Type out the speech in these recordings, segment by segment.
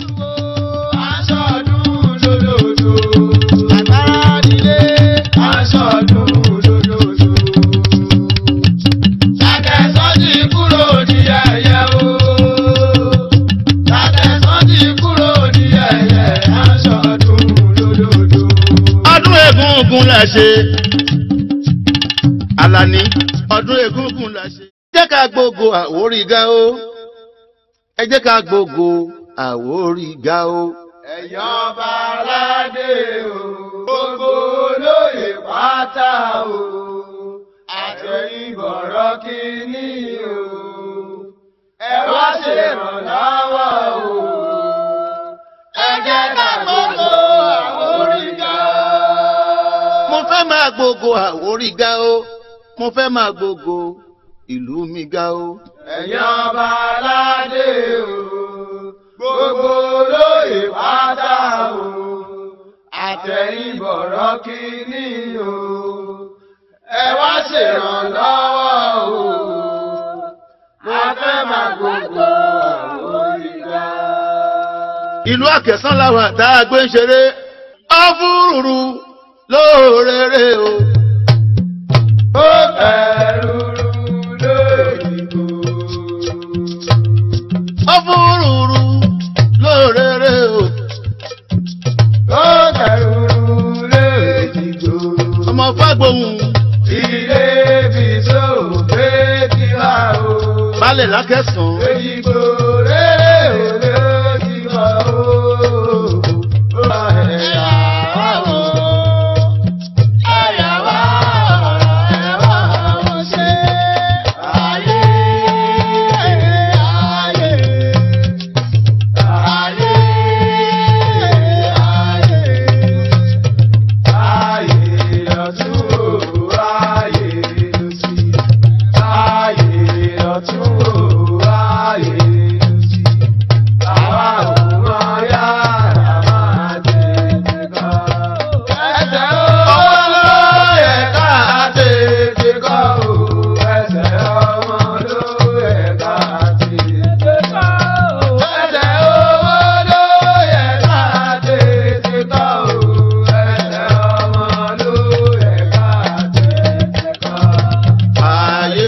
o. Aṣọ́dún lódòdó. Àgbára nílé. Aṣọ́dún lódòdó. Tàtẹ̀sán ti kúrò ní ẹ̀yẹ o. Tàtẹ̀sán ti kúrò ní ẹ̀yẹ. Aṣọ́dún lódòdó. ọdún egúngún la ṣe. Àlàní ọdún egúngún la ṣe. ẹ jẹ́ ká gbogbo àwórí ga o. ẹ jẹ́ ká gbogbo àwórí ga o. Ẹ̀yọ́ ọba aládé o, gbogbo olóyè pátá o, àtẹ̀yìnbọ̀rọ̀ kìíní o, ẹ wá ṣèrànlọ́wọ́ o, ẹ jẹ́ ká gbogbo àwórí ga. mo fẹ́ máa gbogbo àwórí ga o. mo fẹ́ máa gbogbo ìlú mi ga o. Ẹ̀yọ́ ọba aládé o, gbogbo olóyè pátá o, àtẹ̀yìnbọ̀rọ̀ kìíní o, ẹ wá ṣèrànlọ́wọ́ o, a fẹ́ máa gbogbo àwórí ga. ìlú àkẹsán làwọn àtà gbé ń ṣeré. ọ́fúrúrú lóòrèrè o. Ó bẹ̀rù lóyìnbó. ọ́fúrúrú lóòrèrè o. Ó bẹ̀rù lóyìnbó. ọmọ fágbóhùn Ilé bí sóògbé ti wá o. balẹ̀ lákẹsàn. Èyíkò rere òde ti wá o. Ó bá ẹ̀yà wá o. Ẹ̀yà wá ọ̀rọ̀ ẹ̀ wá o ṣe. Ayé ayé ayé ayé. Ayé lọ́tún o, ayé lọ́sí. Ayé lọ́tún o, ayé lọ́sí. Àwa ò mọ yàrá máa tètè kọ́. Ẹsẹ̀ ọmọ ló yẹ ká tètè kọ́ o. Ẹsẹ̀ ọmọ ló yẹ ká tètè kọ́ o. Ẹsẹ̀ ọmọ ló yẹ ká tètè kọ́ o. Ẹsẹ̀ ọmọ ló yẹ ká tètè kọ́. ayé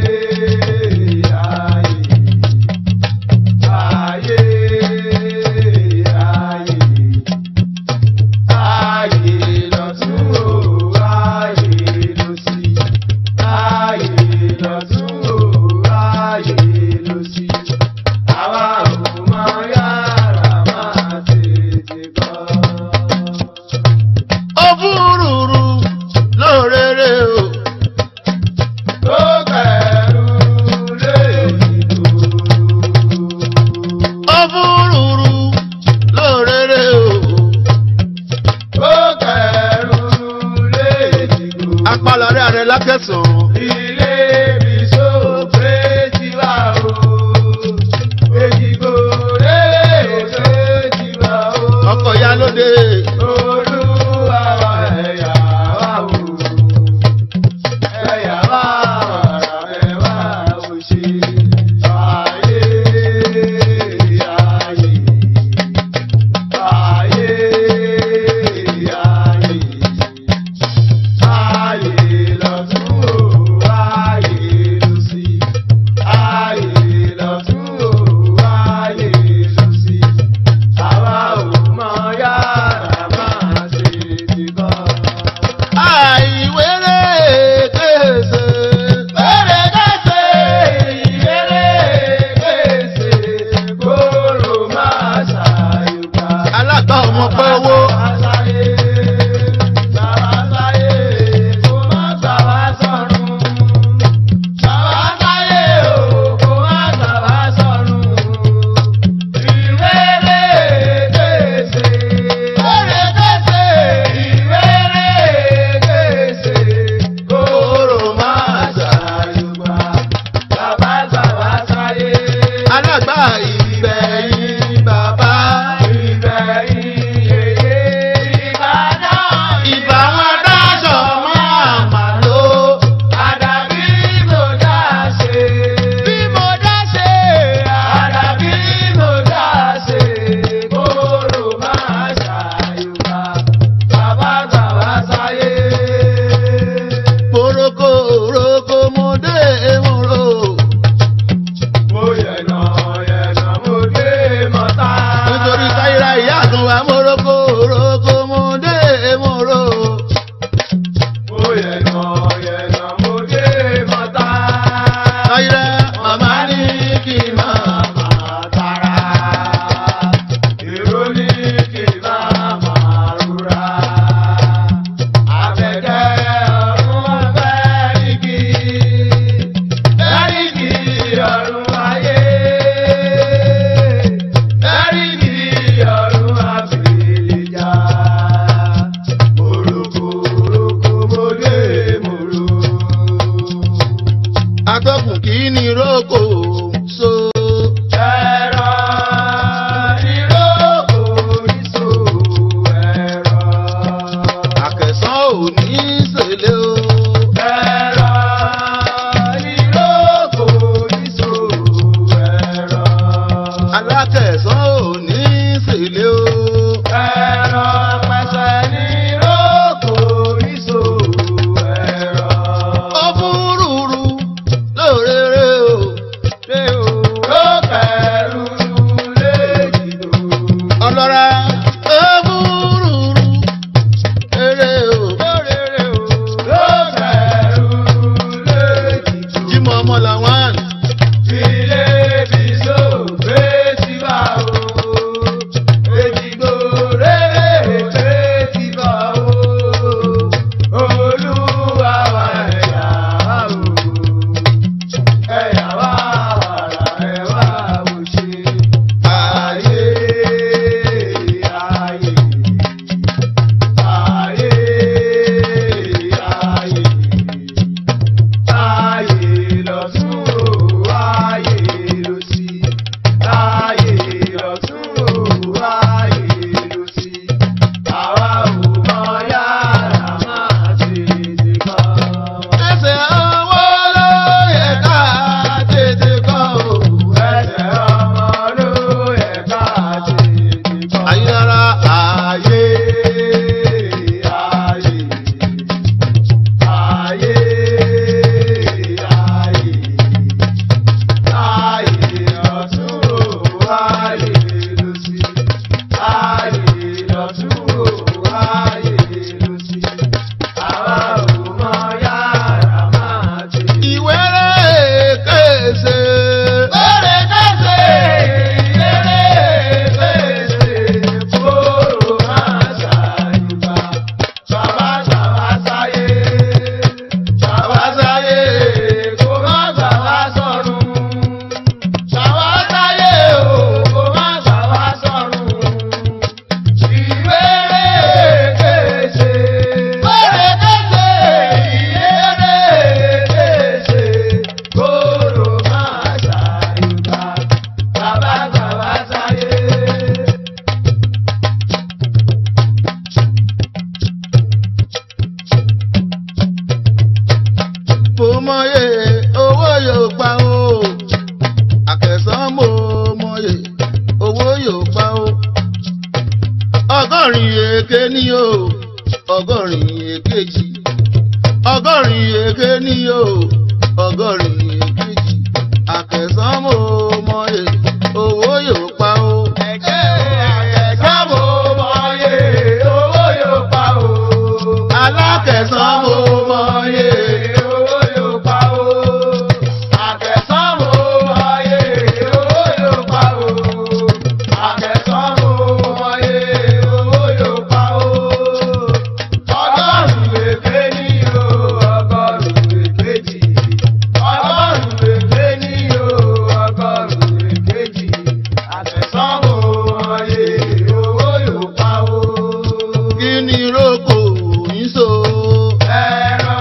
ọ́fúrúrú lóòrèrè o. ọ́fúrúrú lóòrèrè o. apalọ̀rẹ́ àrẹ lákẹsàn. Ilé mi sóògbé ti wá o, èjìgbò rere òde ti wá o. ọkọ̀ ya lóde. Olúwa wa ẹ̀yà wá o, ẹ̀yà wá wàrà ẹ̀ wá o ṣe. Ayé ayé ayé ayé. Ayé lọ́tún o, ayé lósì. Ayé lọ́tún o, ayé lósì. Àwa ò mọ yàrá alákẹ̀sán ò ní sílé o. Ẹ̀rọ pẹ̀sẹ̀ ní rókò ìṣó ẹ̀rọ. ó fúrúurú lórèrè o. Ṣé o ló kẹ̀rù léjìdó? ọlọ́ra ó fúrúurú lérè o. Lórèrè o ló kẹ̀rù léjìdó. jímọ̀ ọmọ làwọn Ilé bìsó gbé síbà o. Èjìgbò rere gbé síbà o. Olúwa wa ẹ̀yà wá o. Ẹ̀yà wá wàrà ẹ̀ wá wò ṣe. Ayé ayé. Ayé ayé. Ayé lọ́tún o, ayé lósì. Ayé lọ́tún o, ayé lósì. Àwa ò mọ yàrá máa tètè kọ́. ẹsẹ̀ owó ló yẹ ká tètè kọ́ o. Ẹsẹ̀ ọmọ ló yẹ ká tètè kọ́. ayélujára ààyè Ayé ayé ayé ayé ọ̀tún o ayé lósì ayé ọ̀tún o ayé lósì àwa ò mọ yàrá máa tè. ìwéré kése. Lórí kẹ́sẹ̀ ìrere kẹ́sẹ̀ kóró máa ṣàyùbá. Bàbá bàbá sáyé, bàbá sáyé kó má bàbá sọ̀rùn. Bàbá sáyé o kó má bàbá sọ̀rùn. Ìrere kẹ́sẹ̀, lórí kẹ́sẹ̀ ìrere kẹ́sẹ̀ kóró máa ṣàyùbá. Bàbá bàbá sáyé. mo mọye owó yóò pa o àkẹsàn mo mọye owó yóò pa o ọgọ́rin èké ní o ọgọ́rin èkejì ọgọ́rin èké ní o ọgọ́rin èkejì àkẹsàn mo mọye owó yóò pa o. Ẹ̀jẹ̀ àkẹ́sán mo mọye owó yóò pa o. alákẹ̀sán mo mọye owó yóò pa o. Àkẹ́sán mo mọye owó yóò pa o. Àkẹ́sán mo mọye owó yóò pa o. Ọgọ́rùn-ún èké ní o, ọgọ́rùn-ún èkejì. Ọgọ́rùn-ún èké ní o, ọgọ́rùn-ún èkejì. Àkẹ́sán mo mọye owó yóò pa o. kí ni roko yín so. Ẹ̀rọ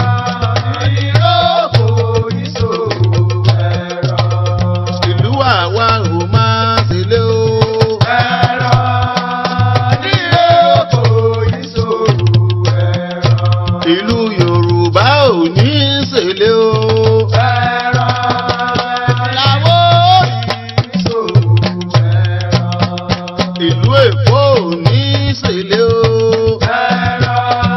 ìrókò ìṣòwò ẹ̀rọ. ìlú àwa ò máa ṣẹlẹ̀ o. Ẹ̀rọ ìrókò ìṣòwò ẹ̀rọ. ìlú yorùbá ò ní ṣẹlẹ̀ o. Ẹ̀rọ làwọn ìṣòwò ẹ̀rọ. ìlú èkó ò ní ṣẹlẹ̀ o. Ẹ̀rọ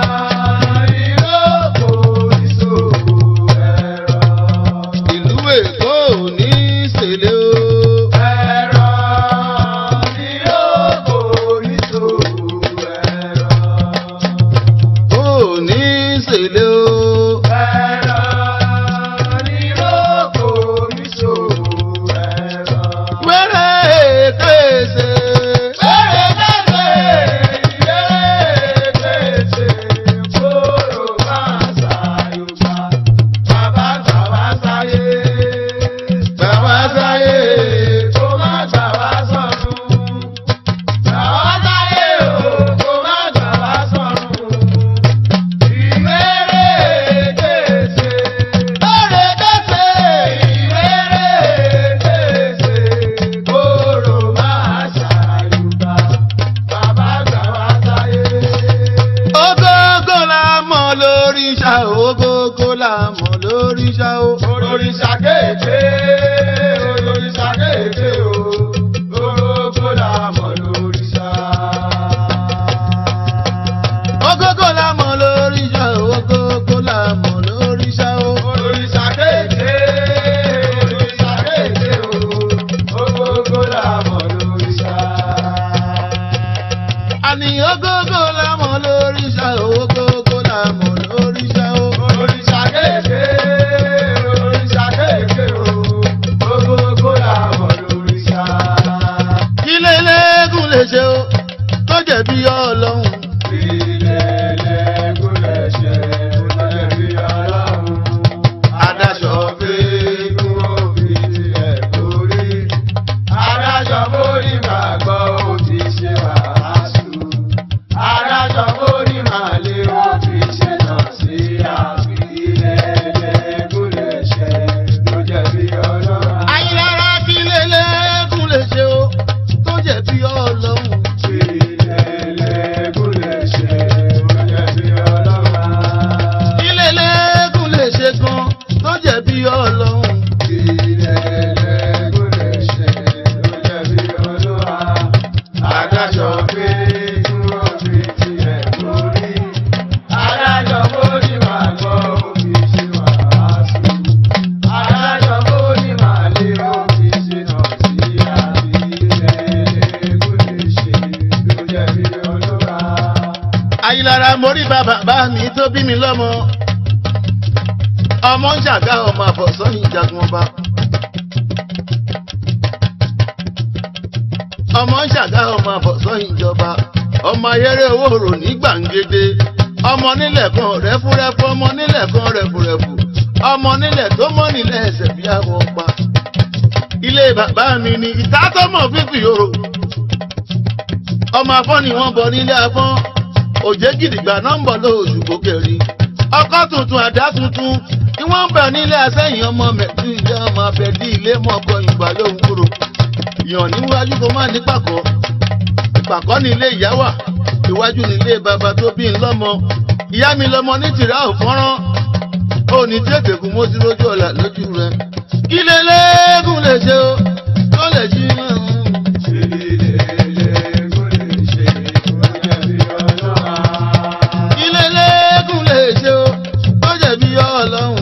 ìrókò ìṣòwò ẹ̀rọ. ìlú èkó ò ní ṣẹlẹ̀ o. Ẹ̀rọ ni yóò kó ìṣòwò ẹ̀rọ. ò ní ṣẹlẹ̀ o. Ẹ̀rọ ni yóò kó ìṣòwò ẹ̀rọ. wẹ́rẹ́ kése. Bẹ́ẹ̀ bẹ́ẹ̀ bẹ́ẹ̀ bẹ́ẹ̀ kóró máa ṣàyùbá. Bàbá bàbá sáyé. bàbá sáyé. Kó má gbà wá sọ̀rùn. Bàbá sáyé o, kó má gbà wá sọ̀rùn. Ìwéré kése. Lórí kése. Ìwéré kése. Kóró máa ṣàyùbá. Bàbá gbà wá sáyé. Ogógó la mọ̀ lórí ṣá o, ogógó la mọ̀ lórí ṣá o. Olóríṣà kéèké, olóríṣà kéèké o. àyìnlára mórí bàbá bá mi tó bí mi lọ́mọ ọmọ ń ṣàgá ọmọ àbọ̀sọ́yìn jagun ọba. ọmọ ń ṣàgá ọmọ àbọ̀sọ́yìn ìjọba ọmọ ayẹrẹ owó rò ní gbàǹgede ọmọ nílẹ̀ kan rẹ́fúrẹ́fú ọmọ nílẹ̀ kan rẹ́fúrẹ́fú ọmọ nílẹ̀ tó mọ́ nílẹ̀ ẹsẹ̀ bí àwọn pa. ilé bàbá mi ni ìta tó mọ̀ fífi yòrò ọmọ afọ́n ni wọ́n bọ nílé afọ́n òjé gidigba nọ́mbà lóòṣù kókèrè ọkọ tuntun àdá tuntun ni wọ́n ń bẹ̀ nílé asẹ́yìn ọmọ mẹ́tú ilé ọmọ abẹ́dí ilé mọ́kọ ìgbà lóhùn kúrò yàn níwájú kó má ní pàkọ́ pàkọ́ ní ilé ìyá wà iwájú ní ilé bàbá tó bí ń lọ́mọ ìyá mi lọ́mọ ní tìrá ò fọ́nrán ó ní tètè kú mo ti lójú ọ̀la lójú rẹ kí lélẹ́gùn lè ṣe o tó lè jí mọ́. kí lélẹ́gùn lè ṣe o tó jẹ̀bi ọlọ́run.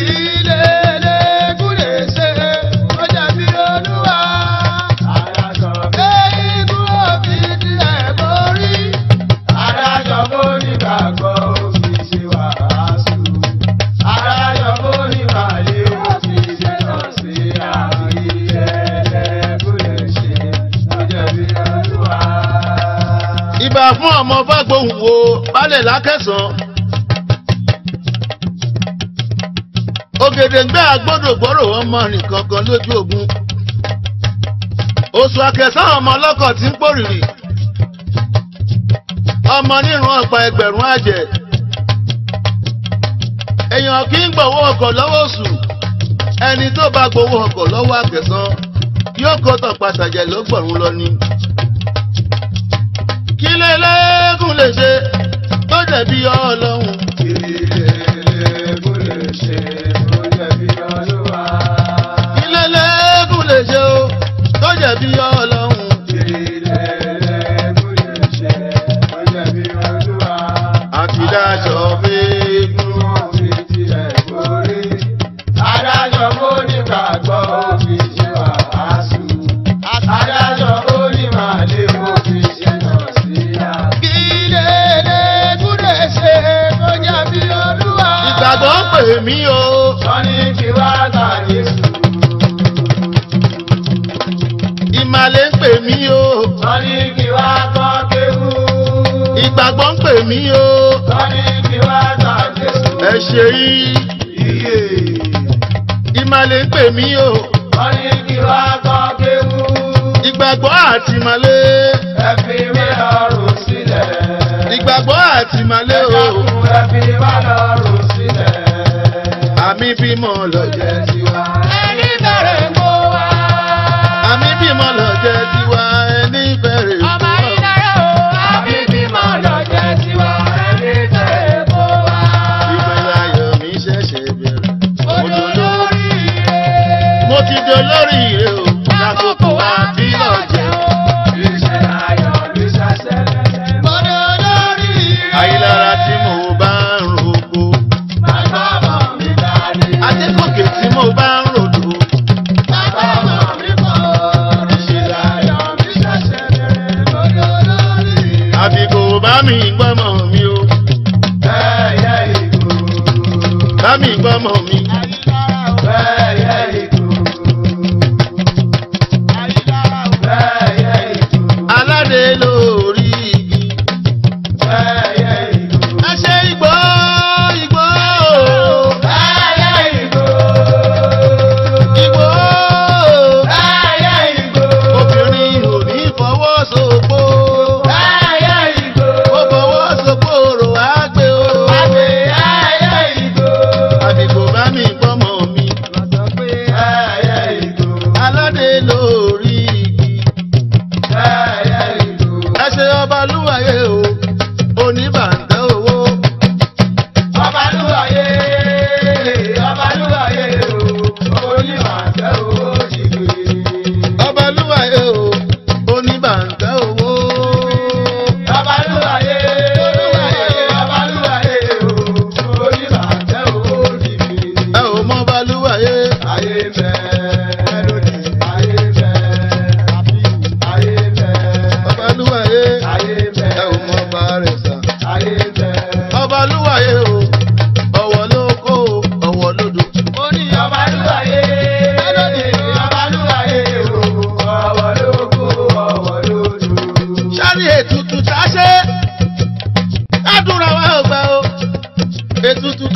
ìbà fún ọmọ fágbóhùn wo balẹ̀ lákẹ́sàn. ògèdèǹgbẹ́ agbódògbòrò ọmọ rìn kankan lójú ogun. oṣù akẹsàn ọmọ ọlọ́kọ̀ tí ń pòrìrì. ọmọ nírun ọ̀pá ẹgbẹ̀rún àjẹ́. èèyàn kì í gbowó ọkọ̀ lọ́wọ́ oṣù. ẹni tó bá gbowó ọkọ̀ lọ́wọ́ akẹsàn yóò kó tọ̀ pàtàkì lọ́gbọ̀rún lọ ni kí lélẹ́gùn lè ṣe tó jẹ̀bi ọlọ́run. kí lélẹ́gùn lè ṣe o tó jẹ̀bi ọlọ́run. àti dáṣọ fẹ́ẹ́gùn. Adájọ́ bó ní gbàgbọ́ òfin ṣe wàásù. Adájọ́ bó ní màlẹ́ òfin ṣe nà sí à. Kí lélẹ́gùn lè ṣe tó jẹ́ bí olúwa. ìgbàgbọ́ ń pè mí o. Wọ́n ní kí wá gbà Jésù. ìmàlẹ̀ ń pè mí o. Wọ́n ní kí wá kọ́ kéwú. ìgbàgbọ́ ń pè mí o. Wọ́n ní kí wá gbà Jésù. ẹ ṣe yí. Iye. ìmàlẹ̀ ń pè mí o. Wọ́n ní kí wá kọ́ kéwú. ìgbàgbọ́ àti ìmàlẹ̀. Ẹ fi mí lọ́rùn sílẹ̀. ìgbàgbọ́ àti ìmàlẹ̀ o. Ẹ fi wá lọ́rùn sílẹ̀. àmì bímọ lọ́jẹ́ tiwa. Ẹni bẹ̀rẹ̀ kó wá. àmì bímọ lọ́jẹ́ tiwa ẹni bẹ̀rẹ̀ Ọmọ fún ọ. ìdára o. Àbí bímọ lọ́jẹ́ tiwa. Ẹni bẹ̀rẹ̀ kó wá. ìpínlẹ̀ ayọ̀ mi ṣẹ̀ṣẹ̀ bẹ̀rẹ̀. mo Ojú dolórí- lórí rẹ̀. mo ti dolórí rẹ̀ o. lákòókò àbí lọ́jẹ́. Iṣẹ́ ayọ̀ ló ṣàṣẹ lẹ́sẹ̀. Mo dolórí rẹ̀. àyílára tí mo bá ń roko. Bàbá mọ̀ mi dání. adékòkè tí mo bá ń ròdò. Bàbá mọ̀ mi kọ́. Iṣẹ́ ayọ̀ ló ṣàṣẹ lẹ́sẹ̀. Mo dolórí rẹ̀. àbíkò bá mi gbọ́mọ mi o. Ẹyẹ ìgò. bá mi gbọ́mọ mi. Ẹyẹ ìgò. Ẹyẹ ìgò. aládé lórí igi. Ẹyẹ ìgò. ẹ ṣe igbó igbó. Ẹyẹ ìgò. igbó. Ẹyẹ ìgò. obìnrin ò ní fọwọ́ sopó. Ẹyẹ ìgò. ó fọwọ́ sopó rò á gbé o. Àgbè ẹyẹ ìgò. àbíkò bá mi gbọ́mọ mi. Ẹyẹ ìgò. aládé lórí igi. Ẹyẹ ìgò. ẹ ṣe ọba lúwàyé o. oníbàǹtẹ́ owó. Ọbalúwàyé, ọbalúwàyé o, onímọ̀ọ́tẹ́ owó ti gbé. ọba lúwàyé o. oníbàǹtẹ́ owó. Ọbalúwàyé, ọbalúwàyé o, onímọ̀ọ́tẹ́ owó ti gbé. ẹ ò mọ ọba lúwàyé. Ayé bẹ́ lónìí, ayé bẹ́, ayé bẹ́, ọba lúwàyé. ayé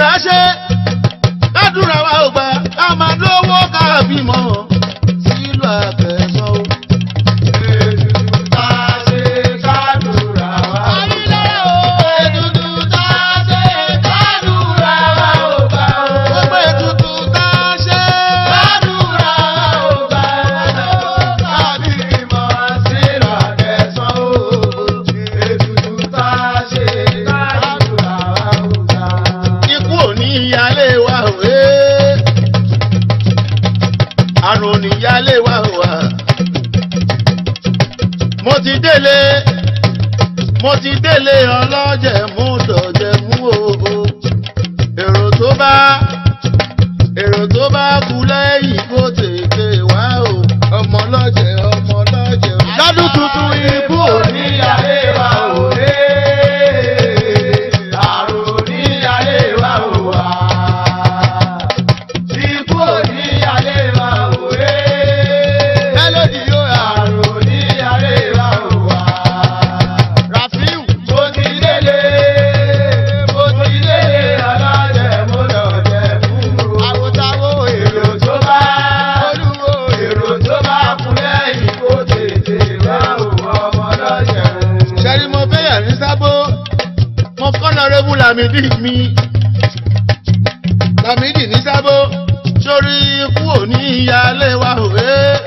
tá a ṣe kádùrà wa ò gbà ká máa lówó ká bímọ sílùú àkẹsàn o. Ètùtù tá a ṣe kádùrà wa ò gbà. ètùtù tá a ṣe Kádùrà wa ò gbà. gbogbo ètùtù tá a ṣe. Kádùrà wa ò gbà. Kábímọ sílùú Àkẹsàn o. Ètùtù tá a ṣe kádùrà wa ò gbà. ikú ò ní ìyálé wa o ee àrùn ò ní ìyálé wa o wa. mo ti délé mo ti délé ọlọ́jẹ̀ mú dọ̀jẹ̀ mú o èrò tó bá èrò tó bá kú lẹ́yìn kó tètè wá o ọmọ ọlọ́jẹ̀ ọmọ ọlọ́jẹ̀ lọ́dún tuntun ikú ò ní ìyálé wa o. Àrùn níyàlé wa ò wá. Ikú níyàlé wa ò wé. Mélòdì yóò rà. Àrùn níyàlé wa ò wá. Rafiu. Mo ti délé, mo ti délé alájẹ mo lọ jẹ fún o. Àwòtáwò Èrò tó bá olúwo èrò tó bá kún lẹ́yìn kó tètè wá òun ọmọ lọ́jẹ̀ ṣẹ́rí mo fẹ́ yà ní sábó mo kọ́nà rẹ́bù làmídì mi làmídì ní sábó sórí ikú òní ìyáálé wa òwe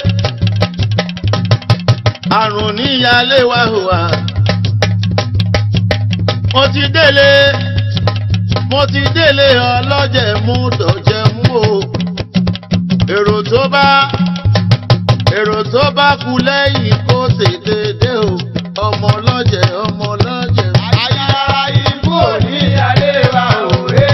àrùn ní ìyáálé wa òwà mo ti délé mo ti délé ọlọ́jẹ̀ mú dọ̀jẹ̀ mú o èrò tó bá èrò tó bá kú lẹ́yìn kó tètè dé o ọmọ ọlọ́jẹ̀ ọmọ ọlọ́jẹ̀. Ayára ikú ní alé wa òwe.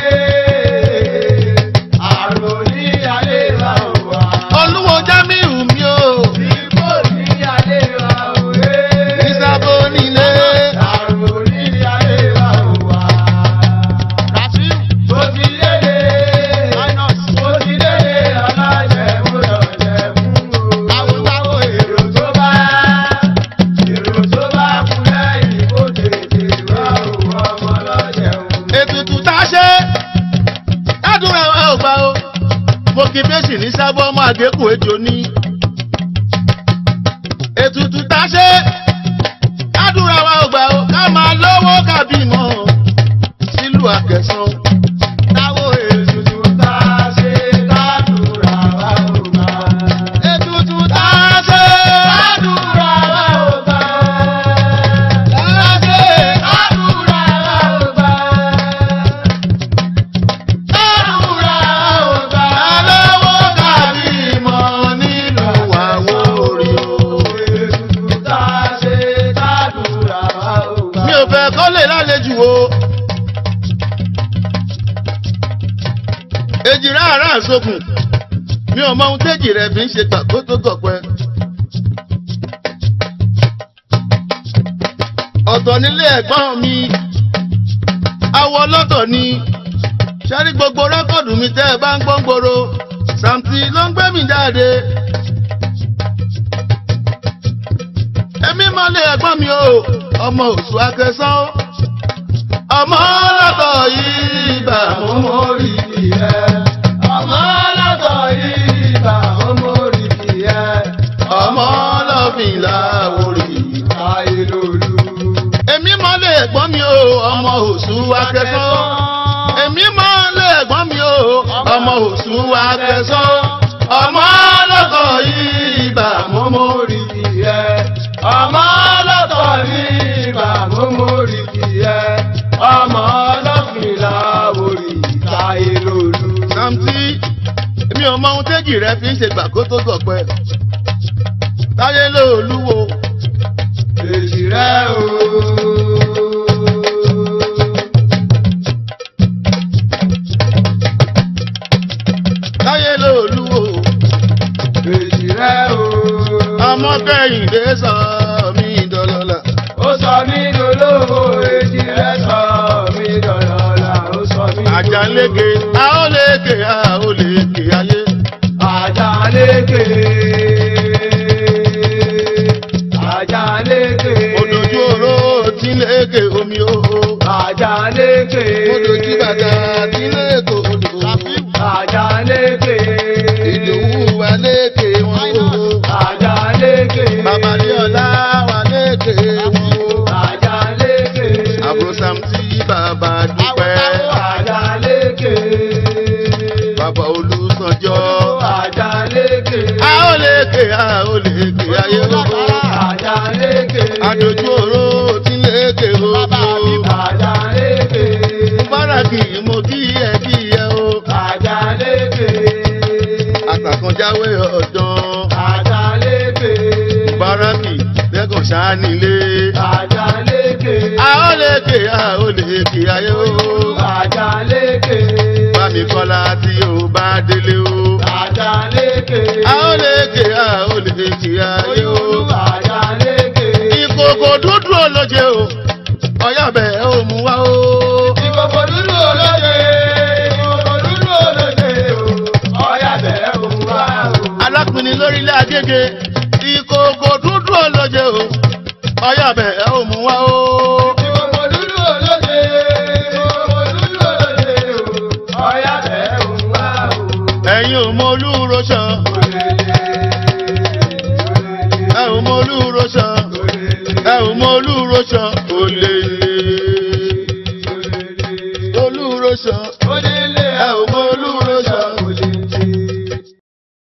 Àrùn ní alé wa òwà. olúwo jamiu mi o Ikú ní alé wa òwe. ìsàbò nílé. Àrùn ní alé wa òwà. rafiu Mo ti délé. Mo ti délé alájẹ mo lọ jẹ fún o. Àwòtáwò èrò tó bá. Èrò tó bá kú lẹ́yìn kó tètè wá òun ọmọ lọ́jẹ̀ òun. ètùtù tá a ṣe ládùúrà wa ò gbà o mo kí fèsì ní sábọ́ ọmọ àgékù ejò ní. ètùtù tá a ṣe ládùúrà wa ò gbà o ká máa lówó kàbí mọ́ sílùú àkẹsàn. Táwo ètùtù tá a ṣe kádùrà wa ò gbà. ètùtù tá a ṣe Kádùrà wa ò gbà. tá a ṣe Kádùrà wa ò gbà. Kádùrà wa ò gbà. lówó kàbí mọ́ nílùú àwọn orí o. Ètùtù tá a ṣe kádùrà wa ò gbà. mi ò fẹ́ kọ́ lè lálejò o. èjìrá ara àsokùn mi ò mọ ohun téjì rẹ̀ fi ń ṣe pàkó tó gọ̀pẹ́. ọ̀tọ̀ nílé ẹ̀gbọ́n mi awọ lọ́tọ̀ ni ṣẹ́rí gbogbo rẹ́kọ̀dù mi tẹ́ ẹ bá ń gbọ́n gbòòrò Sàǹtì ló ń gbé mi jáde. èmi máa lé ẹ̀gbọ́n mi o ọmọ oṣù akẹsán o ọmọ lọ́tọ̀ yìí bà mú Ọmọ orí ẹ̀. Ọmọ lọ́tọ̀ yìí bá ọmọ orí ẹ̀. ọmọ lọ́fìn láwòrì. Ayé lòlú. èmi máa lé ẹ̀gbọ́n mi o ọmọ oṣù akẹsán èmi máa lé ẹ̀gbọ́n mi o ọmọ oṣù akẹsán ọmọ lọ́tọ̀ yìí bà mú mú. mórí kì í ẹ. ọmọ ọlọ́tọ̀ ní ibà mú mórí kì í ẹ. ọmọ ọlọ́fìn làwòrì táyé lòlú. Sàǹtì èmi ò mọ ohun téjì rẹ fi ń ṣe gbà kó tó gọ̀pẹ́ táyé lóòlúwo èjì rẹ o. táyé lóòlúwo èjì rẹ o. ọmọ kẹ́hìndé sọ mí dọlọ́lá ó sọ mí dolówó èjì rẹ sọ mí dọ̀lọ́lá ó sọ mí dolówó. àjàléke a ó léke a ó léke ayé Àjàlékè. Àjàlékè. òdòjú oró tí léke omi ó Àjàlékè. òdòjú bàtà tí léke ṣánilé. Àjàlékè. a ó lè ké a ó lè ké ayé o. Àjàlékè. bámi kọ́lá tí o bá délé o. Àjàlékè. a ó lè ké a ó lè ké ayé o. Àjàlékè. ìkòkò dúdú olóje o. ọ̀yàbẹ̀ ò mú wá o. Ìkòkò dúdú olóye. Ìkòkò dúdú olóye o. Ọ̀yà bẹ̀rẹ̀ òun wá o. alákùnrin lórílẹ̀ agége. ìkòkò dúdú olóje o. ọ̀yàbẹ̀ ò mú wá o. Ìkòkò dúdú olóye. Ìkòkò dúdú olóye o. Ọ̀yà bẹ̀rẹ̀ òun wá o. ẹ̀yin ò mọ olúro ṣan. ẹ ò mọ olúro ṣan. ẹ ò mọ olúro ṣan.